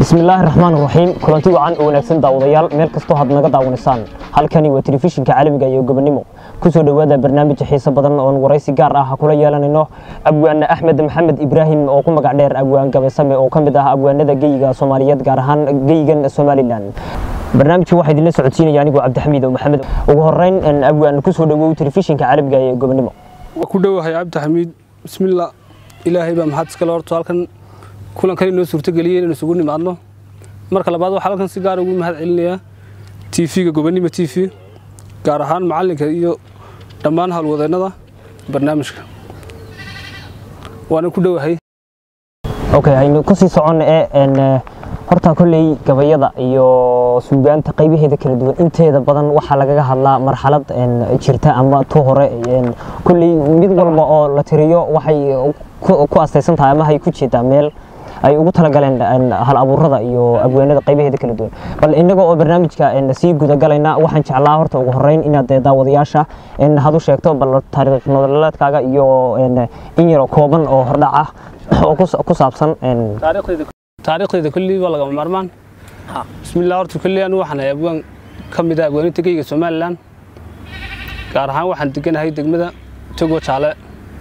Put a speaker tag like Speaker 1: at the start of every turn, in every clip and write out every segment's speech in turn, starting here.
Speaker 1: bismillaahi raxmaan raxiim kulanti wacan oo wanaagsan daawadayaal meel kastoo had naga daawanaysaan halkani waa telefishinka caalamiga iyo gobonimo kusoo dhowaada barnaamij xiiso badan oon waraysi gaar ah kula yeelanayno abwaane axmed maxamed ibraahim oo ku magac dheer abwaan gabaysame oo ka mid ah abwaanada geyiga soomaaliyeed gaar ahaan geyigan somalilan barnaamijka waxaa idinla socodsiinaya anigoo cabdixamiid oo maxamed ugu horeyn abwaan kusoo dhowow telefishinka caalamiga iyo gobonimo
Speaker 2: waa ku dhowahay cabdixamiid bismillah ilaahay baa maxad iskale horto halkan kulankan inoo suurtageliyey inaynu isugu nimaadno marka labaad waxaa halkan si gaar ugu mahad celinayaa tv-ga gobonimo t v gaar ahaan macallinka iyo dhammaan howlwadeennada barnaamijka waana ku dhowahay
Speaker 1: okay aynu kusii socon ee horta kolley gabayada iyo suugaanta qaybaheeda kala duwan inteeda badan waxaa lagaga hadlaa marxalad jirta ama tu hore kolley mid walba oo la tiriyo waxay ku astaysan tahay ama hay ku jeedaa meel ay ugu talagaleen hal abuurada iyo abwaanada qaybaheeda kala duwan bal inaga oo barnaamijka sii gudagalayna waxaan jeclaa horta ugu horeyn inaad daawadayaasha had u sheegto bal taariikh nololeedkaaga iyo in yaro kooban oo hordhac ah oo ku saabsan
Speaker 2: taariikhdayda kolley waa lagama maarmaan bismillah horta kolley anu waxaan ahay abwaan ka mid ah abwaaninta geyga somalilan gaar ahaan waxaan deganahay degmada togo jaale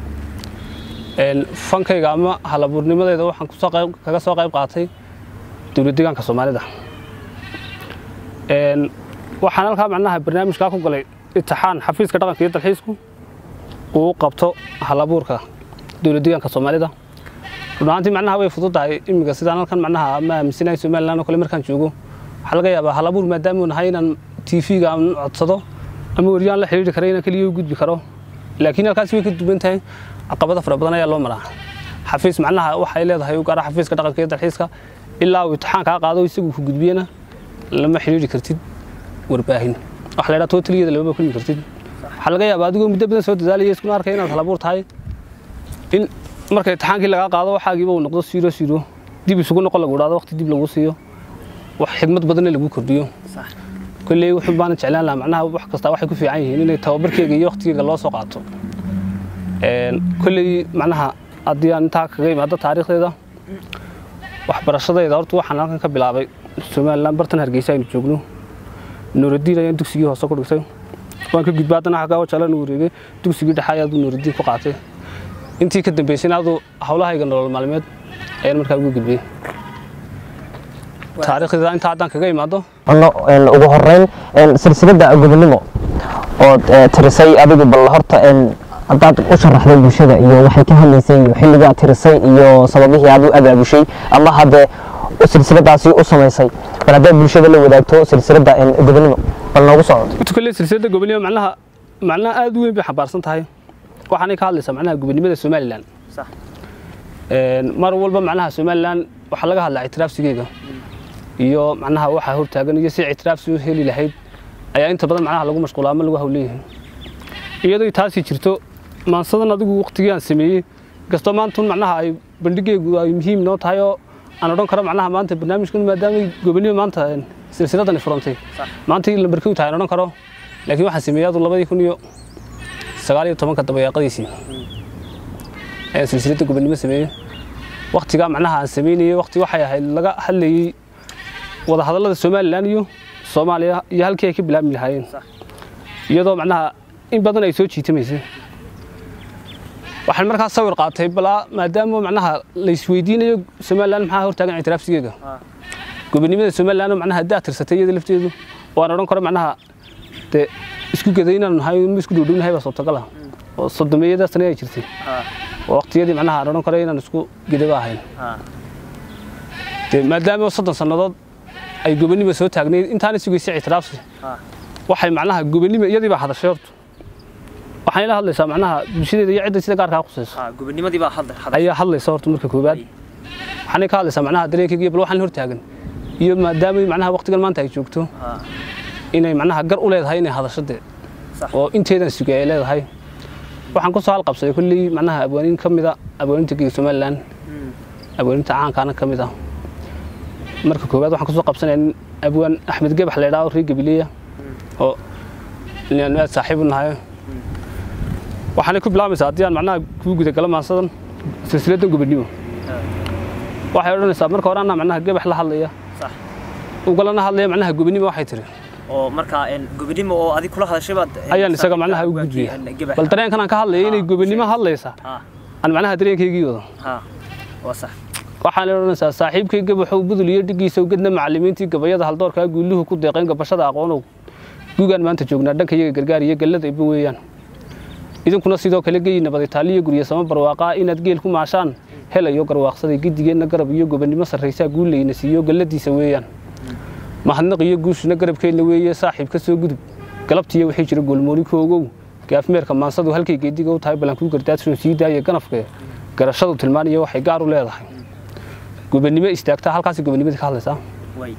Speaker 2: fankayga ama halabuurnimadeeda waxaan kaga soo qayb qaatay dowlad deegaanka soomaalida waxaan halkaa macnaha barnaamijkaa ku galay itixaan xafiiska dhaqanka iyo dalxiisku uu qabto halabuurka dowlad deegaanka soomaalida run ahaantii macnaha way fududahay imiga sidaan halkan macnaha ma aaminsanahay somaliland oo kale markaan joogo waxaa laga yaabaa halabuur maadaamuu nahay inaan tv-ga aan codsado ama wariyaan la xidhiiri kara inaan keliya u gudbi karo laakiin halkaas way ka duwan tahay caqabado fara badan ayaa loo maraa xafiis macnaha waxay leedahay u gaara xafiiska dhaqanka iyo dalxiiska ilaa uu itixaan kaa qaado isagu ku gudbiyana lama xidhiiri kartid warbaahin waxa la yidhaha tootaligeeda lamama kulmi kartid waxaa laga yaabaa adigoo muddo badan soo dadaalaya iskuna arkay inaad halabuur tahay in marka itixaankii lagaa qaado waxaagiiba uu noqdo siiro siiro dib isugu noqon lagu idhaado waqti dib lagu siiyo wax xigmad badanna lagu kordhiyo kolley wuxuu baana jeclaan lahaa macnaha wax kasta waxay ku fiican yihiin inay tababarkeyga iyo waqtigeyga loo soo qaato kolley macnaha haddii aan intaa kaga imaado taariikhdeeda waxbarashadayda horta waxaan halkan ka bilaabay somalilan bartan hargeysa aynu joogno nuuraddiin ayaan dugsigii hoose ku dhigtay waan ka gudba haddana xaggaa wajalan u wareegay dugsigii dhexe ayaaduu nuuraddiin ku qaatay intii ka dambeysayna aduu howlahayga nolol maalmeed ayaan markaa ugu gudbiyey taariikhdeeda intaa haddaan kaga imaado
Speaker 1: ugu horeyn silsiladda gobonimo ood tirisay adigu bal horta haddaad u sharaxday bulshada iyo waxay ka hadlaysay iyo xilligaa tirisay iyo sababihii aad u abaabushay ama hadde silsiladaasi u samaysay bal haddaad bulshada la wadaagto silsiladda gobonimo bal noogu socdo
Speaker 2: kolley silsiladda gobonimo macnaha macnaha aad u weyn bay xambaarsan tahay waxaanay ka hadlaysaa macnaha gobonimada somalilan mar walba macnaha somalilan waxaa laga hadlaa ictiraafsigeega iyo macnaha waxaa hortaagan iyo si ictiraafsi u heli lahayd ayaa inta badan macnaha lagu mashquulaa ama lagu hawleeyahay iyadoo taasi jirto maansadan adigu waqtigii aan sameeyey kastoo maantun macnaha ay bandhigeygu ay muhiim noo tahay oo aan odhan karo macnaha maanta barnaamijkan maadaama gobonimo maanta silsiladani furantay maanta in lambarkii u tahay aan odhan karo laakiin waxaan sameeyey adu labadii kun iyo sagaal iyo tobanka dabayaaqadiisii ayaan silsiladda gobonimo sameeyey waqtigaa macnaha aan sameynayey waqti waxay ahayd laga hadlayey wadahadallada somalilan iyo soomaaliya iyo halkii ay ka bilaabmi lahaayeen iyadoo macnaha in badan ay soo jiitamaysay waxaan markaa sawir qaatay balaa maadaama macnaha la isweydiinayo somalilan maxaa hortaagan ictiraafsigeega gobonimada somalilan macnaha haddaa tirsatay iyada lafteedu oo aan odhan karo macnaha dee isku geday inaan nahay ma isku dhowdhownahay baa suurtagal ah oo sodomeeyada sane ay jirtay oo waqtiyadii macnaha aan odhan karo inaan isku gedaba ahayn dee maadaama soddon sannadood ay gobonimo soo taagnayd intaana sugaysay ictiraafsi waxay macnaha gobonimo iyadii baa hadashay horta waxayna hadlaysaa macnaha bulshadeeda iyo cidda sida gaarkaa qusayso ayaa hadlaysa horta marka koowaad waxaanay ka hadlaysaa macnaha dareenkayga iyo bal waxaan hortaagan iyo maadaama macnaha waqtigan maanta ay joogto inay macnaha gar u leedahay inay hadasho dee oo inteedan sugay ay leedahay waxaan ku soo halqabsaday kolley macnaha abwaaniin ka mida abwaaninta geega somalilan abwaaninta caankaana ka mid ah marka koowaad waxaan kusoo qabsanaya nin abwaan axmed gebax la idhaho reer gabileya oo inaanu aad saaxiib u nahay waxaanay ku bilaabaysaa haddii aan macnaha kuu gudagalo maansadan silsiladdan gobonimo waxay odhanaysaa marka hore anaa macnaha gabax la hadlaya
Speaker 3: sax
Speaker 2: ugalana hadlaya macnaha gobonimo waxay tiri
Speaker 3: oo markaa een gobonimo oo adig kula hadashay baad een,
Speaker 2: ayaan isaga macnaha u
Speaker 3: abwaankii,
Speaker 2: gudbiya
Speaker 3: een, gabaxa.
Speaker 2: bal dareenkan aan ka hadlaya inay
Speaker 3: Ah,
Speaker 2: gobonimo
Speaker 3: sheeg.
Speaker 2: hadlaysa
Speaker 3: ha
Speaker 2: aan macnaha dareenkaygii wado
Speaker 3: ha waa sax
Speaker 2: waxaan odhanaysaa saaxiibkay gabaxow budul iyo dhigiisa ugadna macallimiintii gabayada haldoorkaa guuluhu ku deeqeen gabashada aqoonow gugaan maanta joognaa dhanka iyaga gargaar iyo gallada iba weeyaan idinkuna sidoo kale geyi nabaditaaliyo gurya sama barwaaqaa inaad geel ku maashaan helayo garwaaqsaday gidigeenna garab iyo gobonnimo sarraysaa guulayna siiyo galladiisa weeyaan mahadnaq iyo guushuna garabkeenna weeye saaxiib ka soo gudub galabtiiyo wixii jira goolmooni koogow gaafmeerka maansadu halkay geediga u tahay ballankuu gardaadshoo sii daaya ganafke garashadu tilmaaniyo waxay gaar u leedahay gobonnimo istaagtaa halkaasi gobonnimadii ka hadlaysaa
Speaker 3: way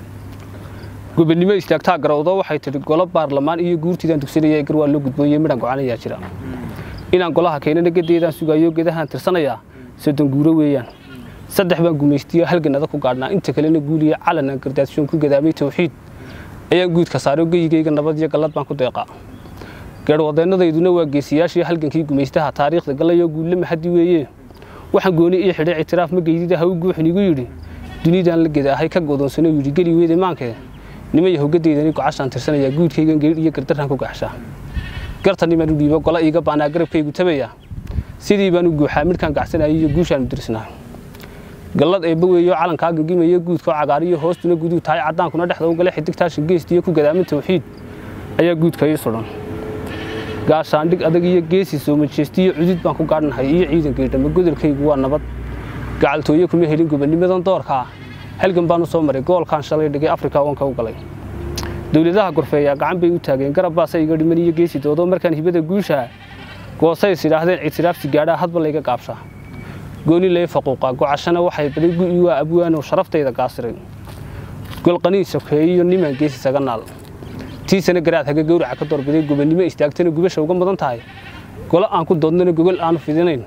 Speaker 2: gobonnimo istaagtaa garowdo waxay tidhi golo baarlamaan iyo guurtiidaan dugsanaya gar waa loo gudbooyey midhaan go-aanayaa jira inaan golaha keenana gedeedaan sugayo gedahaan tirsanayaa soddon guuro weeyaan saddex baan gumaystiyo halgan adag ku gaadhnaa inta kalena guuliya calan aan gardaadshoon ku gadaamay tawxiid ayaan guudka saaro geyigayga nabad iyo gallad baan ku deeqaa geerhwadeennadayduna waa geesiyaashii halgankii gumaystaha taariikhda gallayo guulle mahadi weeye waxaan gooni ii xidhay ictiraaf ma geydida ha u guuxin igu yidhi dunidaan la gedaahay ka godoonsano yidhi geli weyde maankee niman yahogadeydani gocashaan tirsanayaa guudkaygan geedh iyo gardaraan ku gaxshaa gartani baan u dhiibo gola iiga baanaa garabkaygu tabaya sidii baan u guuxaa midkaan gacsanayay iyo guushaan u dirsnaa gallad eebba weeyo calankaa gangimaya guudkoo cagaariyo hoostuna guduu tahay caddaankuna dhexda u gale xidigtaashin geestiyo ku gadaamin tawxiid ayaa guudka ii sudhan gaashaandhig adag iyo geesi soo majeestiyo cudud baan ku gaadhnahay iyo ciidankaydhama godolkaygu waa nabad gacaltooye kuma helin gobonnimadan doorkaa halgan baan u soo maray goolkaan shalay dhigay afrika wanka u galay dowladaha gorfeeyaa gacan bay u taageen garab baasa iga dhiman iyo geesi doodo markaan hibada guushaa goosays idhaahdeen ictiraafsi gaadhaa hadba layga gaabshaa gooni lay faquuqaa gocashana waxay baday gu'i waa abwaanow sharaftayda gaasiray golqanii sokeeyiyo nimaan geesi saga naal tiisana garaad haga gowraca ka doorbiday gobonnimo istaagtana gubasha uga mudan tahay golo aan ku doodnana gogol aanu fidinayn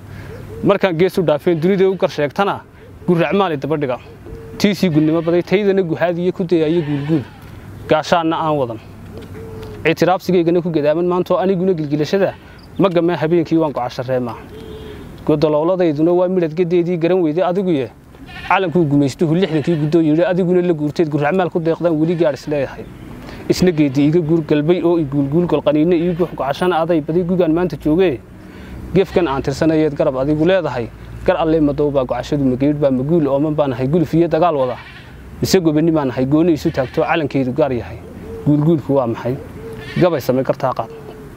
Speaker 2: markaan gees u dhaafeen dunida u gar sheegtana gurracmaali dabadhiga tiisii gudnimo baday taydana guhaadiyo ku dayayo guulguul gaashaanna aan wadan ictiraafsigaygana ku gadaaman maantoo aniguna gilgilashada ma gamee habeenkii waan gocashareemaa godolowladayduna waa midhad gadeedii garan weyday adiguye calankuu gumaystuhu lixdankii guddoo yidhi adiguna la guurteed gurracmaal ku deeqdaan weli gaadh isleeyahay isna geedi iga guur galbay oo i guulguul golqaniinne ii guux gocashana aday baday gugaan maanta joogee gefkan aan tirsanayeed garab adigu leedahay gar alle madow baa gocashadu mageydh baa maguul ooman baa nahay gulfiyo dagaal wada mise gobonni baa nahay gooni isu taagto calankeydu gaar yahay guulguulku waa maxay gabay samay kartaa qaad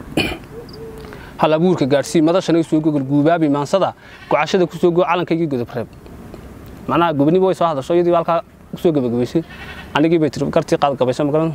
Speaker 2: hal abuurka gaadhsii madashana soo gogol guubaabi maansada gocashada ku soo goo calankaygii godob reeb macnaha gobonnimo way soo hadasho iyadii baa halkaa kusoo gabagabaysay anigii bay tiri gartii qaad gabayso magaran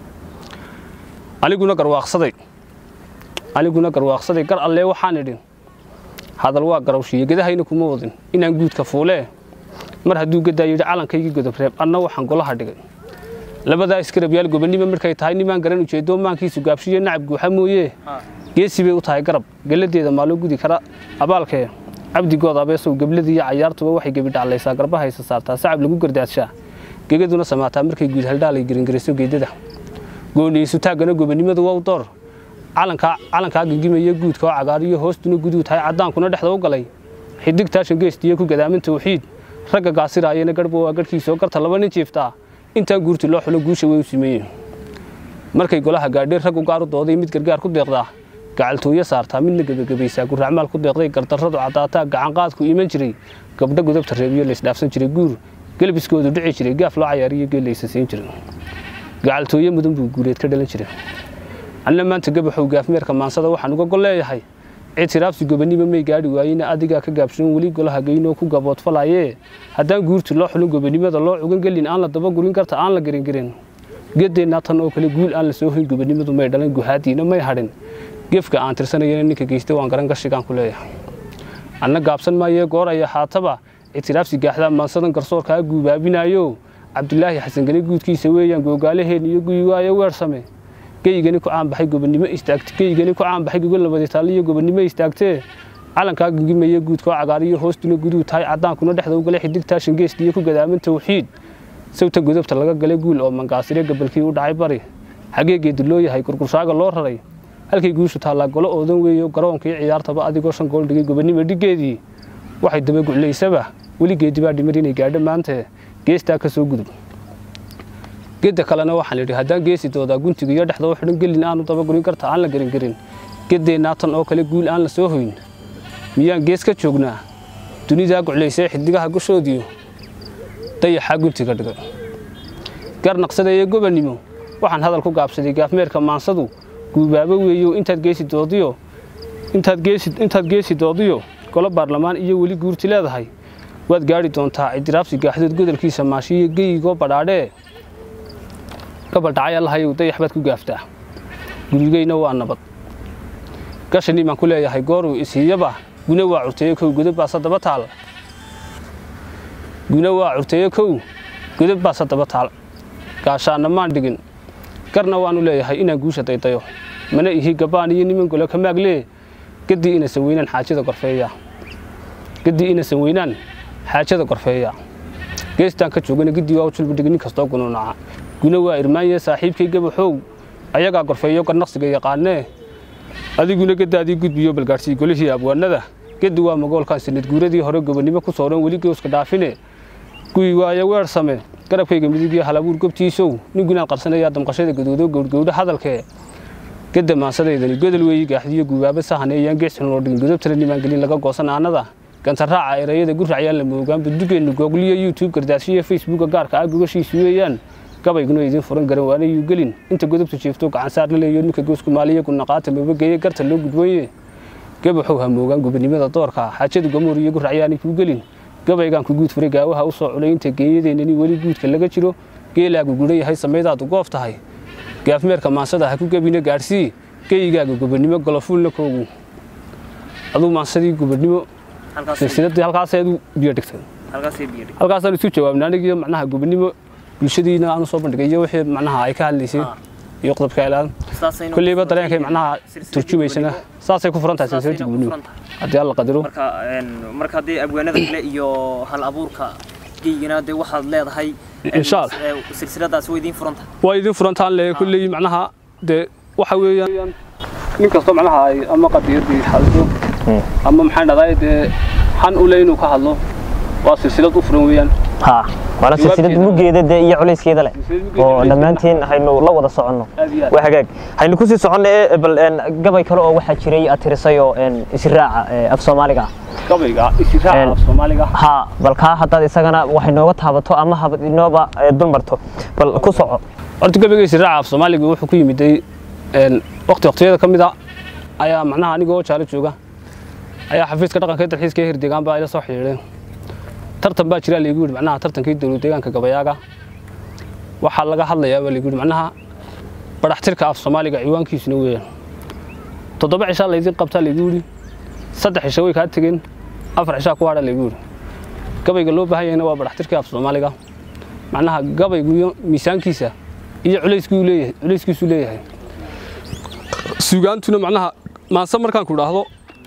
Speaker 2: aniguna garwaaqsaday aniguna garwaaqsaday gar allee waxaan idhin hadal waa garawshiiye gedahayna kuma wadin inaan guudka fuulee mar hadduu gadaa yidhi calankaygii godob reeb anna waxaan golaha dhigay labadaa iskarabyaal gobonnimo markay tahay nimaan garan ujeedo maankiisu gaabshiyo nacab guuxa mooyee geesi bay u tahay garab geladeeda maa loo gudi kara abaalkee cabdigood abeesow gebladii iyo cayaartuba waxay gebidhaclaysaa garbahaysa saartaa sacab lagu gardaadshaa gegaduna samaataa markay guud haldhaalay geringariso geedada gooniisu taaggana gobonnimadu waa u door calankaa gingimaya guudka oo cagaariyo hoostuna guduu tahay caddaankuna dhexda u galay xidig taashan geestiyo ku gadaamin tawxiid ragga gaasiraayana garhba waa garhkiisoo garta laba nin jiiftaa intaan guurti loo xulo guusha way u simeeyeen markay golaha gaadheen raggu gaar u dooday mid gargaar ku deeqdaa gacaltooyo saartaa midna gebagabaysaa gurracmaal ku deeqday gardarradu caddaataa gacanqaadku iman jiray gabdho godobta reebiyo laysdhaafsan jiray guur gelbiskoodu dhici jiray gaaf loo cayaariyo geel laysa siin jiray gacaltooyo mudan buu guuleed ka dhalan jiray anna maanta gabaxow gaafmeerka maansada waxaan uga gol leeyahay ictiraafsi gobonnimo may gaadhi waayena adigaa ka gaabshan weli golaha geynoo ku gaboodfalayee haddaan guurti loo xulin gobonnimada loo cugan gelin aan la dabagurin karta aan la geringerin gedeennaa tan oo kale guul aan la soo hoyn gobonnimadu may dhalan guhaadiina may hadhin gefka aan tirsanayana ninka geysta waan garan gashigaan ku leeyahay anna gaabsan maayee goor aya haataba ictiraafsi gaaxdaa maansadan garsoorkaa guubaabinaayo cabdulaahi xasangani guudkiisa weeyaan googaalaheen iyo guyi waayo weersame geygani ku caanbaxay gobonnimo istaagte geygani ku caanbaxay gogol nabaditaal iyo gobonnimo istaagtee calankaa gingimaya guudkoo cagaariyo hoostuna guduu tahay caddaankuna dhexda u galay xidigtaashin geestiyo ku gadaamin tawxiid sawta godobta laga galay guul oo mangaasire gabalkii u dhacay bari xagee geedi loo yahay gurgurshaaga loo raray halkay guushu taallaa golo oodan weeyo garoonkii ciyaartaba adigoo shan gool dhigay gobonnimo dhiggeedii waxay dabaguclaysaba weli geedi baa dhimar inay gaadho maanta geestaa ka soo gudub gedda kalena waxaan idhi haddaan geesi doodaa guntiga iyo dhexda u xidhan gelin aanu dabagurin karta aan la garin garin geddeenaa tan oo kale guul aan la soo hoyn miyaan gees ka joognaa dunidaa guclaysee xiddigaha gushoodiyo dayaxaa guntiga dhigay garnaqsada iyo gobannimo waxaan hadal ku gaabsaday gaafmeerka maansadu guubaabo weeyo intaad geesi doodiyo intaad geesi intaad geesi doodiyo golo baarlamaan iyo weli guurti leedahay waad gaadhi doontaa cidiraabsi gaaxdood godolkiisa maashiyo geyigoo badhaadhee gabaldhacay allahayow dayax baad ku gaaftaa gurigeyna waa nabad gashanii baan ku leeyahay gooruu isiiyaba guna waa curteeyo kow godab baa saddaba taal guna waa curteeyo kow godab baa saddaba taal gaashaanna maan dhigin garna waanu leeyahay inaan guusha daydayo mana ihi gabbaan iyo niman golo ka maaglee gaddii inasan weynaan xaajada gorfeeya gaddii inasan weynaan xaajada gorfeeya geestaan ka joogana giddii waa u julbadhigi nin kastoo gunuunaca guna waa irmaanye saaxiibkay gabaxow ayagaa gorfeeyo garnaqsiga yaqaanee adiguna geddaadii gudbiyo balgaadhsii golihii abwaanada geddi waa magoolkan sanad guuradii hore gobonnimo ku sooran weli gooska dhaafine guyi waayo weersame garabkayga midig iyo halabuur gobtiisow ningunaad qarsanayaa damqashada gadoodo gowdgowdho hadalkee gedda maansadaydani godol weeyi gaaxdiyo guubaaba sahaneeyaan gees xun loo dhigin godob tira nimaan gelin laga goosan aanada gantaraaca erayada guracyaan la moogaan budugeennu googliyo youtube gardaashiyo facebooka gaarka ah gogashiisu weeyaan gabayguna idiin furan garan waanayuu gelin inta godobtu jeefto gacansaar la leeyo ninka goosku maaliya gunaqaata moobageeye garta loo gudwooye gabaxow ha moogaan gobonnimada doorka xaajadu gamoor iyo guracyaanay kuu gelin gabaygaan ku guud furay gaawaha u soo culay inta geeyadeennani weli guudka laga jiro geelaagu gudhan yahay samaydaadu goof tahay gaafmeerka maansada ha ku gebina gaadhsii geyigaaga gobonnimo golofuulna koogu aduu maansadii gobonnimo silsiladii halkaaseedu biyo dhigtay
Speaker 3: halkaasay biyo dhig
Speaker 2: halkaasaan isu jawaabnay anigiyo macnaha gobonnimo bulshadiina aanu soo bandhigay iyo wixii macnaha ay ka hadlaysay iyo qodobka elaan
Speaker 3: saasayna
Speaker 2: kulleyba
Speaker 3: ku furan
Speaker 2: dareenkay
Speaker 3: tahay
Speaker 2: macnaha
Speaker 3: silsilada
Speaker 2: turjumaysana
Speaker 3: gobonnimo.
Speaker 2: saasay ku furan tahay silsiladda
Speaker 3: Saasayna ku
Speaker 2: gobonnimo
Speaker 3: furan tahay.
Speaker 2: haddii alla qadaro
Speaker 3: marka een, marka haddii abwaanada kale iyo hal abuurka geygana dee waxaad leedahay een,
Speaker 2: Insha Allah.
Speaker 3: ee, silsiladaasi way idiin furan tahay
Speaker 2: waa idin furantaan le kulley macnaha dee waxa weeyaan nin kastoo macnaha ay ama qadiyadii hadlo ama maxaan dhahday dee xan u le inuu ka hadlo waa silsilad u furan weeyaan
Speaker 1: ها waana silsilad mugeeda dee iyo culayskeeda leh
Speaker 2: Silsilad mugeeda
Speaker 1: oo
Speaker 2: culayskeeda.
Speaker 1: dhammaantiin haynu la wada soconno
Speaker 2: Aad iyo aad.
Speaker 1: waa hagaag haynu kusii soconno ee bal een, gabay kale oo waxaa jiray aad tirisay oo een, israaca ee, af soomaaliga ah
Speaker 2: gabayga isiraaca
Speaker 1: Een.
Speaker 2: af soomaaliga
Speaker 1: ha bal kaa haddaad isagana waxay nooga taabato ama habad inooba ee, dulmarto bal ku soco
Speaker 2: horta gabayga isiraaca af soomaaliga wuxuu ku yimiday een, waqti waqtiyada ka mid a ayaa macnaha anigoo jaalo jooga ayaa xafiiska dhaqanka ee dalxiiska ee hirdegaan baa ila soo xidhiidheen tartan baa jira laygu yidhi macnaha tartankii dowlad deegaanka gabayaaga waxaa laga hadlayaa baa laygu yidhi macnaha baraxtirka af soomaaliga ciwaankiisuna weeyaan toddoba cishaa laydin qabtaa laygu yidhi saddex cisho way kaa tegeen afar cishaa ku hadha laygu yidhi gabayga loo baahan yahayna waa baraxtirka af soomaaliga macnaha gabaygu iyo miisaankiisa iyo culayskuu leeyahay culayskiisuu leeyahay suugaantuna macnaha maanse markaan ku idhaahdo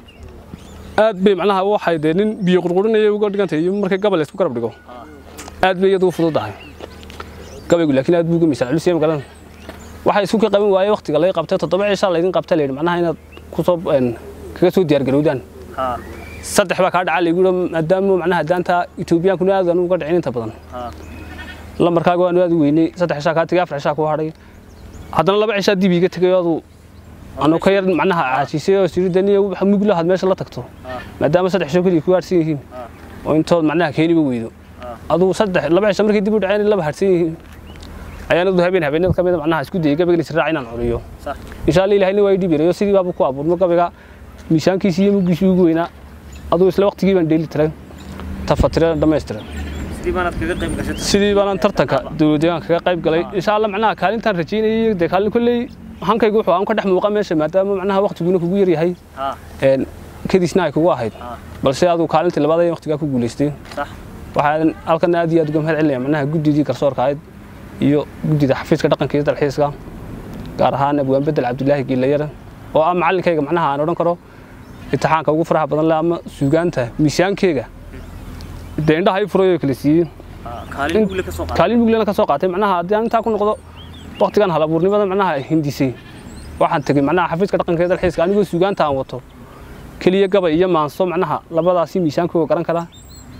Speaker 2: aad bay macnaha waxay dee nin biyo qurqurinaya uga dhigantay iyo markay gabal isku garab dhigo aad bay iyadu u fududahay gabaygu laakiin aad buu uga miisaan culus yahay magalan waxay isku ka qaban waayey waqtiga laga qabtay toddoba cishaa laydin qabta layidhi macnaha inaad kusoo een, kaga soo diyaargarowdaan
Speaker 3: ha
Speaker 2: saddex baa kaa dhacaa laygu yidhi maadaama macnaha daanta etoobiyaankuna aad aan uga dhicin inta badan
Speaker 3: ha
Speaker 2: lambarkaaga waanu aad u weynay saddex cishaa kaa tegay afar cishaa ku hadhay haddana laba cishaa dib iiga tegay adu anu ka yar macnaha caajisay oo siridaniya waxa mug lahaad meesha la tagto maadaama saddex cisho keliya ku haadhsan yihiin oo intood macnaha keeniba weydo aduu saddex laba cisho markay dib u dhaceen laba haadhsan yihiin ayaan adu habeen habeenada ka mid a macnaha isku dayay gabayga israac inaan curiyo
Speaker 3: sax
Speaker 2: insha alla ilahayna waa ii dhib yarayo sidii baaba ku abuurmo gabayga miisaankiisii iyo muggiisii ugu weynaa aduu isla waqtigii baan dheeli tiray tafatiran dhammaystiran
Speaker 3: sidii baanaad kaga qayb gashatay
Speaker 2: sidii baanan tartanka dowlad deegaanka kaga qayb galay insha alla macnaha kaalintaan rajaynayay dee kaalin kolley hankaygu wuxuu aan ka dhex muuqa meesha maadaama macnaha waqtiguna kugu yar yahay
Speaker 3: ha
Speaker 2: een kadisna ay kugu ahayd
Speaker 3: ha
Speaker 2: balse aduu kaalintii labaad ay waqtigaa ku guulaystay
Speaker 3: sax
Speaker 2: waxaan halkan aad iyo aad uga mahad celinaya macnaha guddidii garsoorka ahayd iyo guddida xafiiska dhaqanka iyo dalxiiska gaar ahaan abwaan bedel cabdilaahi giilayare oo ah macallinkayga macnaha aan odhan karo imtixaanka ugu faraha badan leh ama suugaanta miisaankeyga dee indhaha i furayo kala siiyey
Speaker 3: ha kaalin guule ka soo qaad
Speaker 2: kaalin muglena ka soo qaatay macnaha haddii aan intaa ku noqdo waqtigan hal abuurnimada macnaha hindisay waxaan tegey macnaha xafiiska dhaqanka ee dalxiiska anigoo suugaanta aan wato keliya gabay iyo maanso macnaha labadaasi miisaankooga garan kara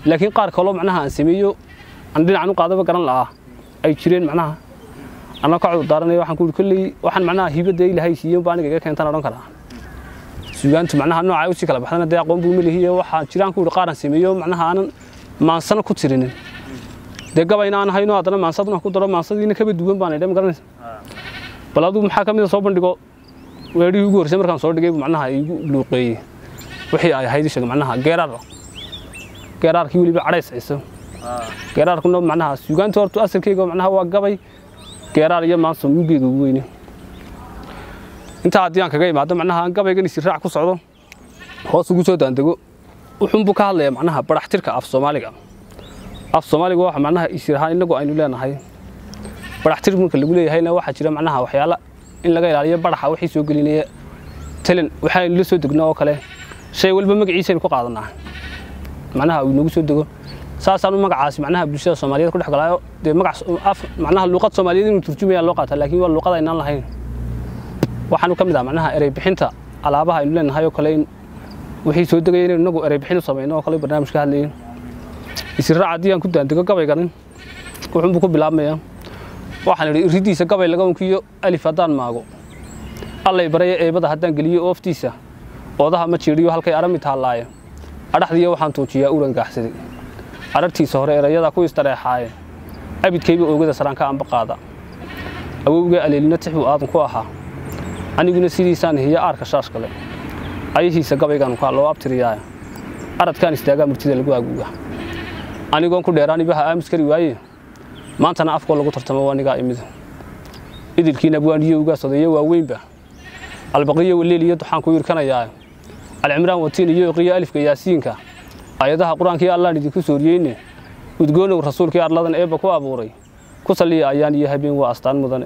Speaker 2: laakiin qaar kaloo macnaha aan sameeyo aan dhinacan u qaadaba garan la'aa ay jireen macnaha anaa ka cudur daaranaya waxaan ku yidhi kolley waxaan macnaha hibadda ilaahay siiyen baa aniga iga keentaan odhan karaa sugaantu macnaha nooca usii kala baxdana dee aqoon buu melihiye waxaa jiraan ku yidhi qaar aan sameeyo macnaha aanan maansana ku tirinin dee gabayna aan hayno haddana maansadna ku daro maansadiina kaba duwan baan idhe ma garanaysa bal aduu maxaa ka mid a soo bandhigo weedhihii ugu horreysay markaan soo dhigay macnaha igu luuqeeyey wixii ay ahayd ishaga macnaha geeraar geeraarkii weliba cadhays ciso geeraarkuna macnaha sugaanta horta asalkeyga macnaha waa gabay geeraar iyo maanso mugeyga ugu weyne intaa haddii aan kaga imaado macnaha aan gabaygan isiraac ku socdo hoos ugu soo daandego wuxuunbuu ka hadlayaa macnaha baraxtirka af soomaaliga af soomaaliga waxa macnaha isirahaan inagu aynu leenahay baraxtir marka lagu leeyahayna waxaa jira macnaha waxyaala in laga ilaaliyo baraxa wixii soo gelinaya talan waxaaynu la soo degnaa oo kale shay walba magaciisaynu ku qaadanaa macnaha uu inagu soo dego saasaan u magacaasi macnaha bulshada soomaaliyeed ku dhex galaayo dee magac macnaha luuqad soomaaliyeed inuu turjumayaan loo qaataa laakiin waa luuqad aynaan lahayn waxaanu ka mid ah macnaha erey bixinta alaabaha aynu leenahay oo kale in wixii soo degaya inaynu inagu erey bixin u samayno oo kale barnaamij ka hadlayeen isiraac haddii aan ku daandego gabayganin wuxuunbuu ku bilaabmayaa waxaan idhi iridiisa gabay laga unkiyo alif haddaan maago allay baraya eebada haddaan geliyo ooftiisa oodaha ma jiidhiyo halkay arami taallaaye adhaxdiiya waxaan tuujiyaa uran gaaxsaday arartiisa hore erayadaa ku istareexaaye abidkayba oogada saraanka amba qaada awowga aleelina tix buu aadan ku ahaa aniguna sidiisaan hiya aarka shaash kale ayahiisa gabaygaan kaa loo abtiriyaa aradkaan istaagaa murtida lagu aguuga anigoon ku dheeraan ibaha aamus kari waaye maantana afkoo lagu tartamo waa anigaa imid idilkiina buwaaniyo ugaas odayo waaweynba albaqiyo waleeliyo duxaan ku yirkanayaa alcimraan watiin iyo iqiyo alifka yaasiinka ayadaha qur-aankii allaan idinku sooriyeyne udgoonow rasuulkii arladan eebba ku abuuray ku salliya ayaan iyo habeen waa astaan mudane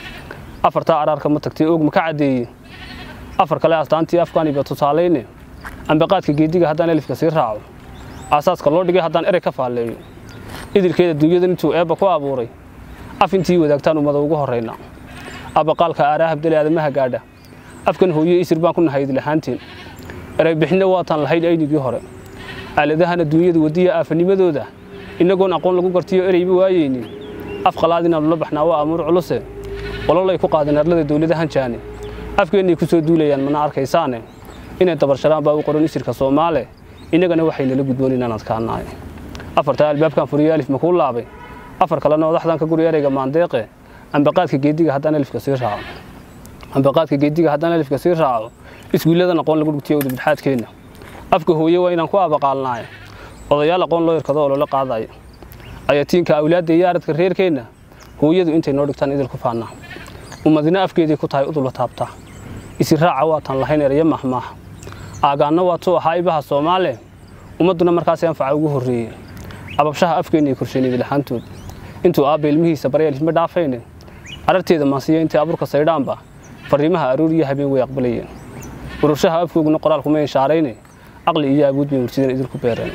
Speaker 2: afartaa araarka ma tagtay oog ma ka caddeeye afar kale astaantii afkaaniba tusaalayne ambaqaadka geediga haddaan alifka sii raaco aasaaska loo dhigay haddaan erey ka faalleeyo idilkeeda dunyadan intuu eebba ku abuuray af intii wadaagtaan ummada ugu horrayna abaqaalka aaraa habdale aadamaha gaadha afkan hooye isir baan ku nahay idlahaanteen erey bixinna waataan lahayn aynigii hore aaladahana duunyada wadiya aafanimadooda innagoon aqoon lagu gartiyo ereyba waayeynin af qalaad inaanu la baxnaa waa amuur culuse ololay ku qaadeen arlada dowladahan jaane afkeennay ku soo duulayaan mana arkaysaane inay dabarsharaan baa u qoran isirka soomaale innagana waxay nala gudboon inaan adkaanaay afartaa albaabkan furiyo alif ma kuu laabay afar kalena odaxdan ka guri ereyga maandeeqe ambaqaadka geediga haddaan alifka sii raaco ambaqaadka geediga haddaan alifka sii raaco iswiilladan aqoon lagu dhugtiyo udubdhaxaadkeenna afka hooye waa inaan ku abaqaalnaayo odayaal aqoon loo yarkado oo loola qaadaya ayatiinka awlaadda iyo aradka reerkeenna hooyadu intay noo dhigtaan idil ku faannaa ummadina afkeeday ku tahay udula taabtaa isiraaca waataan lahayn erayo mahmaaha aagaanna waatuu ahaa ibaha soomaale ummadduna markaas anfaca ugu horreeyey ababshaha afkeennay korsheen idilahaantood intuu aabba ilmihiisa barya ilma dhaafayne ararteeda maansiyo intay abuurka saydhaanba fariimaha aroor iyo habeen way aqbalayeen urushaha afkooguna qoraalkuma inshaarayne aqli iyo awood bay murtidan idinku beereen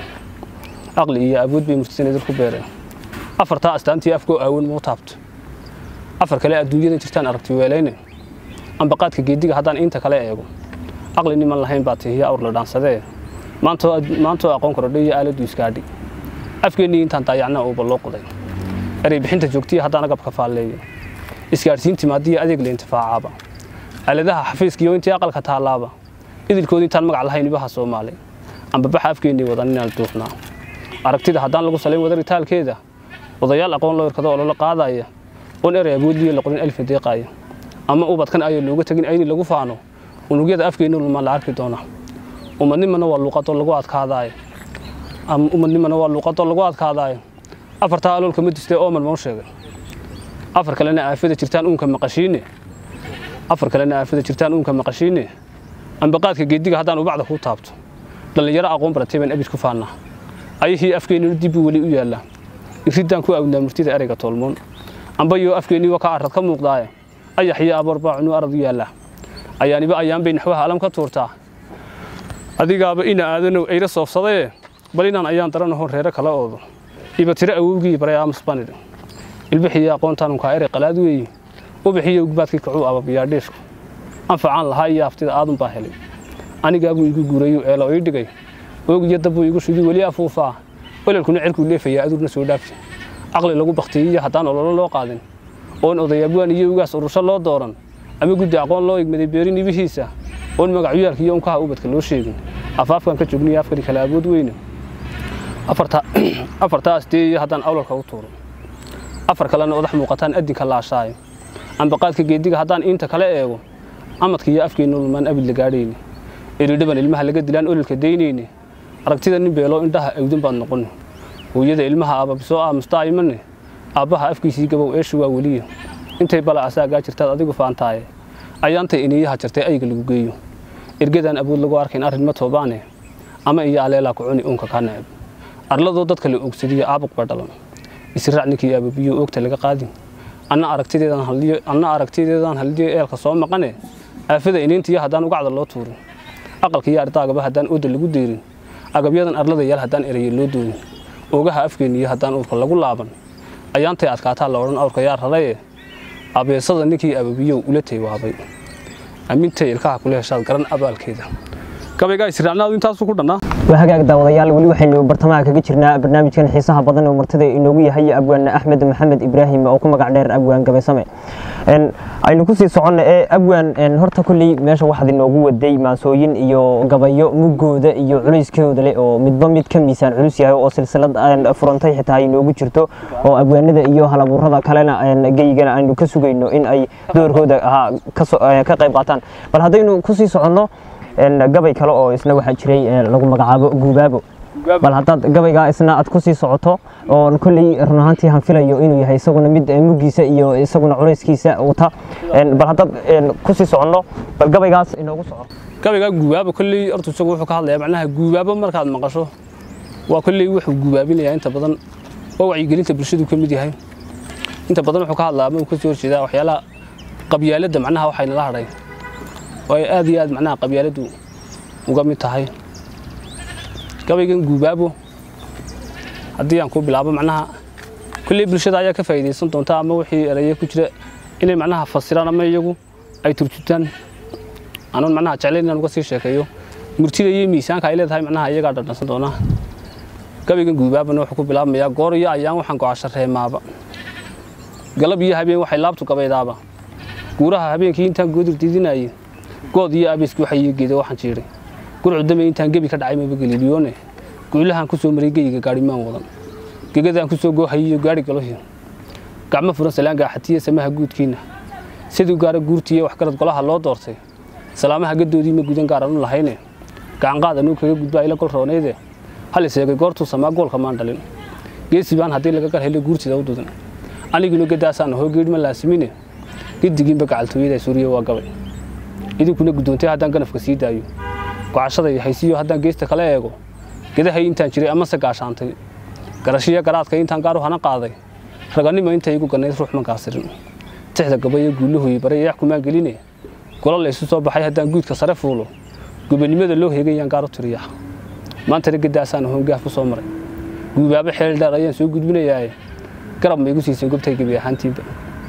Speaker 2: aqli iyo awood bay murtidan idinku beereen afartaa astaantii afkoo aawan muu taabto afar kale adduunyada jirtaan aragti weelayne ambaqaadka geediga haddaan inta kale eego aqli niman lahayn baa tihiya awr la dhaansadee maantoo aqoon korodhay iyo aaladdu iskaadhi afkeennii intaan daayacnaa uuba loo qoday erey bixinta joogtiya haddaan agabka faalleeyo isgaadhsiintii maadiya adeeg la intifaacaaba aaladaha xafiiskiyo intii aqalka taallaaba idilkoodi intaan magac lahayn ibaha soomaali ambabaxa afkeennii wadan inaan duufnaa aragtida haddaan lagu salayn wadaritaalkeeda odayaal aqoon loo yarkado oo loola qaadaya oon erey awoodliyo la qorin alfa deeqaaya ama ubadkan ayay looga tegin ayni lagu faano unugyada afkeenna luma la arki doonaa ummadnimana waa luuqadoo lagu adkaadaayo ummadnimana waa luuqadoo lagu adkaadaayo afartaa aloolka ma distee ooman mau sheegay afar kalena aafada jirtaan uunka maqashiine afar kalena aafada jirtaan uunka maqashiine ambaqaadka geediga haddaan ubacda kuu taabto dhallinyaro aqoon baratay baan abid ku faannaa ayihii afkeenninu dibbuu weli u yaallaa iridaan ku awnaa murtida ereyga toolmoon ambayoo afkeennii waa ka arad ka muuqdaaye ayax iyo aboor baa cunuu arad u yaallaa ayaaniba ayaan bay naxwaha alam ka tuurtaa adigaaba ina aadanow ayra soofsadee bal inaan ayaan daranaho reero kala oodo iba tiro awowgii baray aamus banidh ilbixiyo aqoontaanunkaa erey qalaad weeye ubixiyo ugbaadkii kacuu ababiyaa dhiishku anfacaan lahaa iyo aftida aadun baa helay anigaabuu igu guurayu eelo ii dhigay oog iyo dabbuu igu shidii weli afuufaa ololkuna cirkuu leefayaa aduurna soo dhaafi caqli lagu baktiyiyo haddaan ololo loo qaadin oon odayaabwaan iyo ugaas urusho loo dooran ama guddi aqoon loo igmaday beerin ibihiisa oon magacyaalka iyo unkaha ubadka loo sheegin afaafkan ka joogniyo afkani kala awood weyne afartaas dee iyo haddaan awlalka u tuuro afar kalena odax muuqataan addinka laashaayo ambaqaadka geediga haddaan iinta kale eego amadka iyo afkeennu lulmaan abid la gaadhayne eridhaban ilmaha laga dilaan ololka daynayne aragtida nin beeloo indhaha awdan baad noqon hooyada ilmaha aababisoo aamusta imane aabbaha afkiisii gabow eeshu waa weliya intay bala asaagaa jirtaad adigu faantaaye ayaantay iniyaha jirtay ayga lagu geeyo ergadaan awood lagu arkayn arrin ma toobaane ama iyo aleelaa ku cuni uunka kaa neceb arladoo dadka la oogsadiyo aabuq ba dhalan israac ninkii aababiyo oogta laga qaadin anna aragtideedaan haldiyo eelka soo maqane aafada iniintiyo haddaan ugacda loo tuurin aqalka iyo ardaagaba haddaan ooda lagu deyrin agabyadan arlada yaal haddaan eraye loo doonin oogaha afkeeniyo haddaan uurka lagu laaban ayaantay adkaataa la odhan awrka yaa raraye abeesada ninkii ababiyow ula taywaabay amintay ilkaha kula heshaad garan abaalkeeda gabaygaa israacnaadu intaasu ku dhannaa
Speaker 1: waa hagaag daawadayaal weli waxaynu bartamaha kaga jirnaa barnaamijkan xiisaha badan oo martida inoogu yahay abwaan axmed maxamed ibraahim oo ku magac dheer abwaan gabaysame aynu kusii soconna ee abwaan horta kolley meesha waxaad inoogu waday maansooyin iyo gabayo mugooda iyo culayskooda leh oo midba mid ka miisaan culus yahay oo silsilad furantay xitaa ay inoogu jirto oo abwaanada iyo halabuurada kalena geygana aynu ka sugayno in ay doorkooda ka qayb qaataan bal haddaynu kusii soconno gabay kale oo isna waxaa jiray lagu magacaabo guubaabo bal haddaad gabaygaa isna aad kusii socoto oo kolley run ahaantii han filayo inuu yahay isaguna mid muggiisa iyo isaguna culayskiisa wata bal haddaad kusii soconno bal gabaygaas inoogu soco
Speaker 2: gabaygaa guubaabo kolley horta isagu wuxuu ka hadlayaa macnaha guubaabo markaad maqasho waa kolley wuxuu guubaabinayaa inta badan waa wacyigelinta bulshadu ka mid yahay inta badan wuxuu ka hadlaa ama uu ka soo horjeedaa waxyaalaha qabyaaladda macnaha waxayna la hadhay oo ay aad iyo aad macnaha qabyaaladdu uga mid tahay gabaygan guubaabo haddii aan ku bilaabo macnaha kolley bulshada ayaa ka faa'iidaysan doonta ama wixii eraye ku jira inay macnaha fasiraan ama iyagu ay turjutaan anuun macnaha jeclayn inaan uga sii sheekeeyo murtida iyo miisaanka ay leedahay macnaha iyagaa dhadhansan doonaa gabaygan guubaabana wuxuu ku bilaabmayaa goor iyo ayaan waxaan go'asho reemaaba galab iyo habeen waxay laabtu gabaydaaba guuraha habeenkii intaan goodir didinaaye good iyo abeeski waxa ii geeda waxaan jiiray gurcu dame intaan gebi ka dhacay maba galiiliyoone guulahaan ku soo maray geyiga gaadhimaan wadan gegadaan ku soo goohayiyo gaadhi galohi gacmo furan salaan gaaxatiya samaha guudkiinna siduu gaara guurtiiyo waxgarad golaha loo doortay salaamaha gadoodii ma gudan gaaranu lahayne gacanqaad anuu kaga gudbaa ila gol roonayde hal iseegay goortuu samaa goolka maan dhalin geesi baan haddii laga gar helo guurtida u dudan aniguna gadaasaan hoo geedhma laasimine gedigiinba gacaltooyada suuriya waa gabay idinkuna guddoontay haddaan ganafka sii daayo gocashada iyo haysiyo haddaan geesta kala eego gedahay intaan jiray amase gaashaantay garashiyo garaadka intaan gaar u hana qaaday raganimo intay igu gannayd ruux ma gaasirin tixda gabayo guulahoyi baray eex kumaan geline gola laysu soo baxay haddaan guudka sare fuulo gobonimada loo heegayaan gaar u tiriya maantana gadaasaan hoongaaf ku soo maray guubaabo xeel dheer ayaan soo gudbinayaaye garab ma igu siisay gobtay gebi ahaantiinba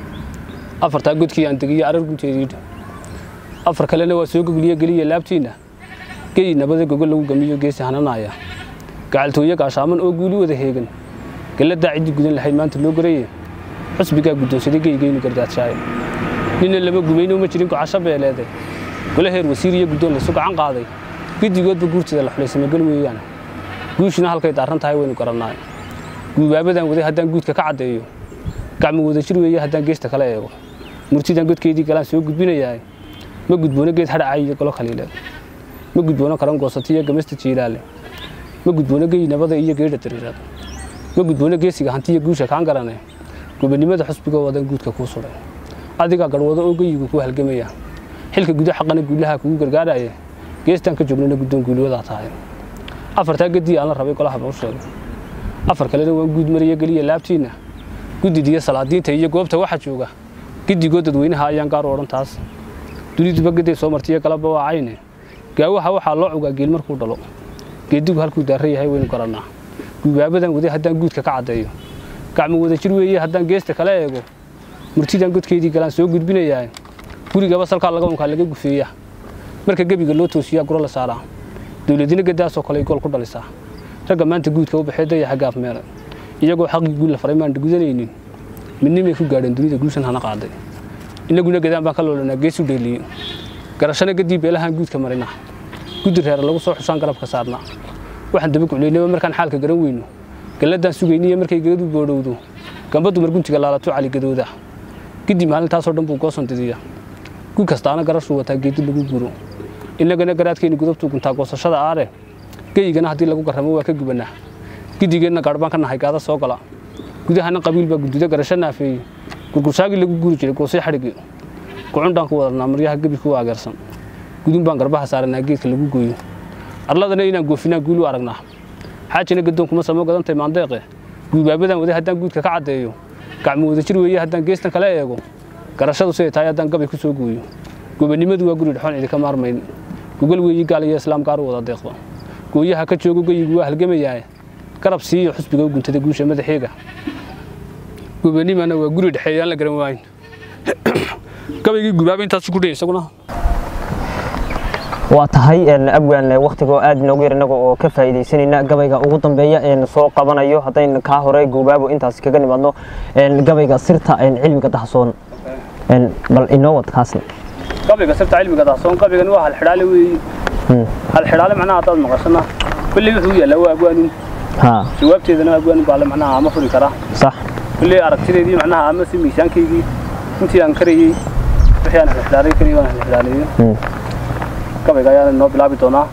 Speaker 2: afartaa godkii aan degiyo arar gunteediidha afar kalena waa soo gogliye geliya laabtiinna geyi nabada gogol lagu gamiyo geesi hananaaya gacaltooye gaashaaman oo guuli wada heegan galladaa ciddii gudan lahayd maanta loo garaye xusbigaa guddoonsaday geygaynu gardaadshaaya ninna lama gumayno ma jirin gocasho beeleede gole heer wasiir iyo guddoon laysu gacan qaaday giddigoodba guurtida la xulay samagal weeyaan guushina halkay daarran tahay waynu garannaa guubaabadan waday haddaan guudka ka caddeeyo gacmo wada jir weeye haddaan geesta kala eego murtidan godkeydii galaan soo gudbinayaa ma gudboono geed hadhacay iyo golo khaliileed ma gudboono karan goosati iyo gamasta jiilaale ma gudboono geyi nabada iyo geedha dariiraad ma gudboono geesiga hanti iyo guusha kaan garane gobonimada xusbigoo wadan guudka kuu suray adigaa garwado oo geyigu kuu halgamaya xilka gudo xaqana guulaha kugu gargaaraya geestaan ka joognana guddoon guuliwadaa tahay afartaa gedii aan la rabay golahaba u sheegay afar kalena waan guud mariya geliya laabtiinna guddidiyo salaadiinta iyo goobta waxa jooga giddigoo dadweynaha ayaan gaar u odhan taas duniduba geday soo martiyo galabba waa cayne gaawaha waxaa loo cugaa geel markuu dhalo geedigu halkuu daarra yahay waynu garannaa gubaabadan waday haddaan guudka ka caddeeyo gacmo wada jir weeye haddaan geesta kala eego murtidan godkeydii galaan soo gudbinayaa gurigaba salkaa laga unkaa laga gufeeya marka gebiga loo toosiyaa guro la saaraa dowladina gadaasoo kale gool ku dhalisaa ragga maanta guudka u baxee daya xaggaaf meelay iyagoo xaqii guul la faray maan gudanaynin midnimay ku gaadheen dunida guushan hana qaaday innaguna gadaan baan ka loolanaa geesu dheeliye garashana gadii beelahaan guudka marina guddi reer lagu soo xusaan garabka saarnaa waxaan daba guclaynaba markaan xaalka garan weyno galladaan sugayniyo markay geladu boodhowdo gamba dumar guntiga laalato caligadooda giddi maalintaasoo dhan buu goosan didiya gu kastaana garashuu wataa geedi lagu guro innagana garaadkeenni gudubtuu guntaa goosashada aare geyigana haddii lagu garramo waa ka gubanaa giddigeenna gaadh baan ka nahay gaada soo gala gudahana qabiil baa gududa garasho naafeeyey gurgursaagii lagu guri jiray goosay xadhigi gucundhaan ku wadanaa maryaha gebirka u ageersan gudun baan garbaha saaranaa geedka lagu gooyo arladana inaan goofinaa guulu aragnaa xaajina gadoon kuma samo gadantay maandeeqe guubaabadan waday haddaan guudka ka caddeeyo gacmo wada jir weeye haddaan geestan kala eego garashadu siday tahay haddaan gabay ku soo gooyo gobannimadu waa guri dhexoon idinka maarmayn gogol weeyi gaal iyo islaam gaar u wada deeqdo gooyaha ka joogo geyigu waa halgamayaa garab siiyo xusbiga u guntada guusha madaxeega gobannimana waa guri dhexeeyaan la garan waayin gabaygii gubaaba intaas ku dhaya isaguna
Speaker 1: waa tahay abwaan waktigoo aad inoogu yar inaga oo ka faa'iidaysanayna gabayga ugu dambeeya een soo qabanayo haddaynu kaa hore goobaabo intaas kaga nimaadno gabayga sirta cilmiga dahsoon bal inoo wad kaasna
Speaker 2: qabriga sirta cilmiga dahsoon qabrigan waa halxidhaale weeyi halxidhaale macnaha haddaad maqashana kulley wuxuu yaallaa waa abwaanin
Speaker 1: ha
Speaker 2: jawaabteedana abwaanin baa le macnaha ama furi karaa
Speaker 1: sax
Speaker 2: kulley aragtideedii macnaha ama si miisaankaygii intii aan karayey wixii aan halxidhaalay karayey waan halxidhaaleeyey gabayga ayaan noo bilaabi doonaa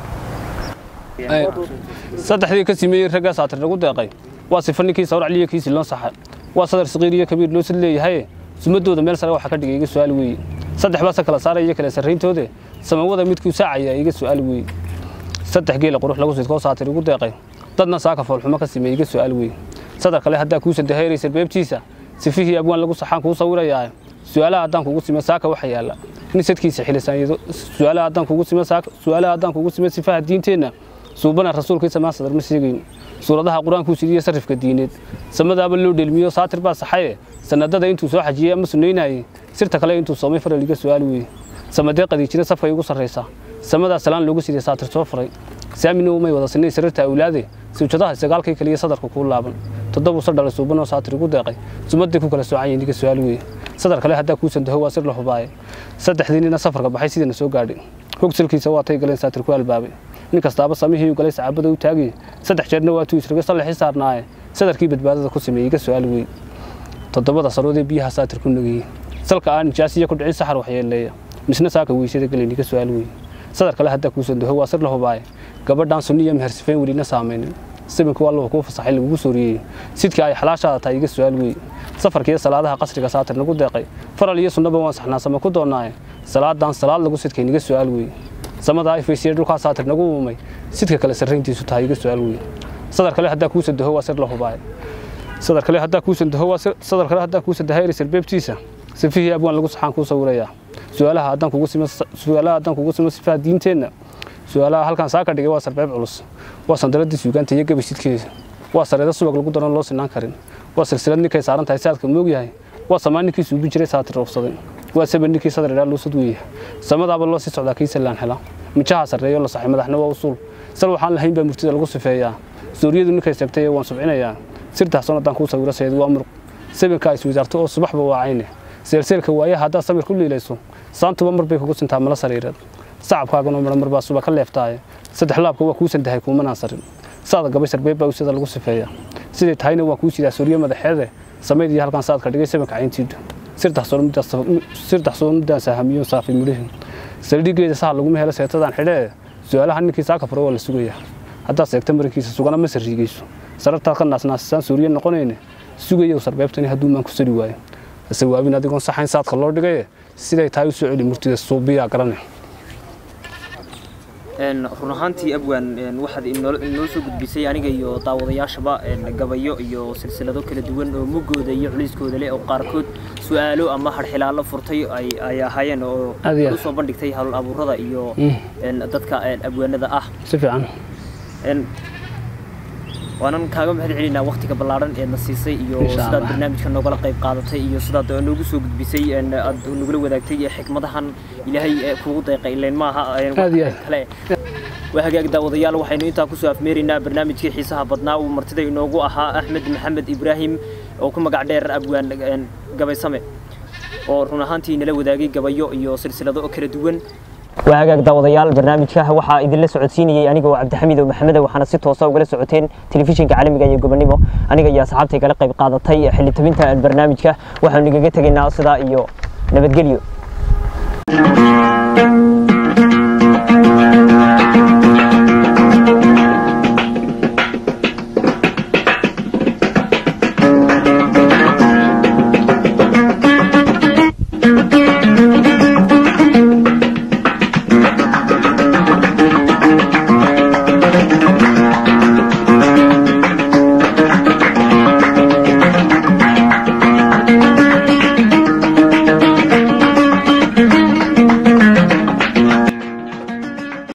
Speaker 2: saddexdii ka simeeyey raggaa saatir lagu deeqay waa sifa ninkii sawracliyo kiisii loo saxay waa sadar saqiir iyo kabiir loo sid leeyahay sumadooda meel sare waxaa ka dhigay iga su'aal weeye saddex baase kala saaraya iyo kala sarrayntoode samawada midkuu saacaya iga su'aal weeye saddex geela qurux lagu sidkoo saatir igu deeqay dadna saaka foolxumo ka sameeyey iga su'aal weeye sadar kale haddaa kuusan dahayraysa beebtiisa sifihii abwaan lagu saxaan kuu sawirayaa su'aalaha haddaan kugu sime saaka waxa yaalla in sadkiisa xilisaanyado su'aalaha haddaan kugu sime saaka su'aalaha haddaan kugu sime sifaha diinteenna suubana rasuulkiisa maa sadar ma sheegayn suuradaha qur-aankuu sidiyo sarifka diineed samadaaba loo dhelmiyo saatir baa saxaye sanadada intuu soo xajiyey ama sunaynayey sirta kale intuu soomay faral iga su'aal weeye samadee qadiijina safkay ugu sarraysaa samadaa salaan loogu sidiyey saatir soo furay saamina umay wada sinay sariirta awlaade sawjadaha sagaalkii kaliya sadarka kuu laaban toddobuu sa dhalay suubanoo saatir igu deeqay sumadii ku kala soocanyay niga su'aal weeye sadar kale haddaa kuusan daho waa sir la hubaaye saddexdii nina safarka baxay sidiina soo gaadhay hogsalkiisa waa tay galeen saatir ku albaabay nin kastaaba samihii u galay sacaabada u taagay saddex jeerna waa tuu isragay sallaxii saarnaaye sadarkii badbaadada ku sameeyey iga su'aal weeye toddobada saroodee biyaha saatir ku nagayey salka aan nijaasiya ku dhicin saxar waxyeeleeya misna saaka weysada gelayn iga su'aal weeye sadar kale haddaa kuusan daho waa sir la hubaaye gabadhaan sunniya mehersifeen welina saamaynin sabinka waa allahu kuu fasaxay lagugu sooriyey sidkii ay xalaashaada tahay iga su'aal weeye safarka iyo salaadaha qasriga saatir nagu deeqay faral iyo sunnaba waan saxnaasama ku doonnaaye salaadan salaad lagu sidkay niga su'aal weeye samadaa ifaysiya dhulkaa saatir nagu uumay sidka kale sarrayntiisu tahay iga su'aal weeye sadar kale haddaa kuusan daho waa sir la hubaaye sadar kale haddaa kuusan daho waa sadar kale haddaa kuusan dahayri sarbeebtiisa sifihii abwaan lagu saxaan kuu sawirayaa su'aalaha haddaan kugu simo su'aalaha haddaan kugu simo sifaha diinteenna su'aalaha halkan saa ka dhigay waa sarbeeb culus waa sandaladii suugaanta iyo gabi sidkeeda waa sareedo subag lagu daran loo sinaan karin waa silsilad ninkay saaran tahay saadka moog yahay waa samaan ninkii suubi jiray saatir roobsaday waa saban ninkii sadar idhaa loo sadweeya samadaaba loo sii socdaa kii sallaan hela mijaha sarreeyo la saxay madaxna waa usuul sal waxaan lahayn baa murtida lagu sifeeyaa sooriyadu ninkay seegtay waan subcinayaa sirtaasoo haddaan kuu sawiro seedu waa muruq sabinka is wisaarto oo subaxba waa cayne seelseelka waayaha haddaad samir ku liilayso saantuba mar bay kugu sintaa mala sariireed sacabkaaguna mara mar baa suba ka leeftaaye saddex laabka waa kuu sandahay kuumanaan sarin saada gabay sarbeeb baa usida lagu sifeeyaa siday tahayna waa kuu sidaa sooriyo madaxeede samayd iyo halkan saadka dhigay sabinka cayntiidu sirtaxsoo muddaan sahamiyo saafay midhahin saldhigeeda saha laguma helo seetadaan xidhee su'aalaha ninkii saaka furo waa la sugayaa haddaad seegta marinkiisa sugana ma sarriigayso sarartaad ka naasnaasisaan suuriye noqonayne sugayow sarbeebtani hadduu maan ku sari waayo hase waabin adigoon saxayn saadka loo dhigaye siday tahay u soo celi murtida suubiyaa garane
Speaker 3: run ahaantii abwaan waxaad inoo soo gudbisay aniga iyo daawadayaashaba gabayo iyo silsilado kala duwan oo mugooda iyo culayskooda leh oo qaarkood su'aalo ama harxilaalo furtay ay ahaayeen oo
Speaker 2: Aad iyo aad.
Speaker 3: usoo bandhigtay hal abuurada iyo dadka abwaanada ah
Speaker 2: si fiican
Speaker 3: waanan kaaga mahad celinaa waqtiga ballaaran ee na siisay iyo
Speaker 2: Insha
Speaker 3: sidaad
Speaker 2: Allah.
Speaker 3: barnaamijka noogala qayb qaadatay iyo sidaad noogu soo gudbisay een, aad nagula wadaagtay xikmadahan ilaahay ee kugu deeqay ileen maaha een, wax
Speaker 2: Aad iyo aad.
Speaker 3: kale waa hagaag daawadayaal waxaynu intaa kusoo afmeeraynaa barnaamijkii xiisaha badnaa uu martida inoogu ahaa axmed maxamed ibraahim oo ku magac dheer abwaan gabaysame oo run ahaantii nala wadaagay gabayo iyo silsilado oo kala duwan
Speaker 1: waa hagaag daawadayaal barnaamijka waxaa idinla socodsiinayey aniga oo cabdixamiid oo maxameda waxaana si toosa ugala socoteen telefishinka caalamiga iyo gobonimo aniga iyo asxaabtay kala qayb qaadatay xilli tabinta barnaamijka waxaanu igaga tegaynaa sidaa iyo nabadgelyo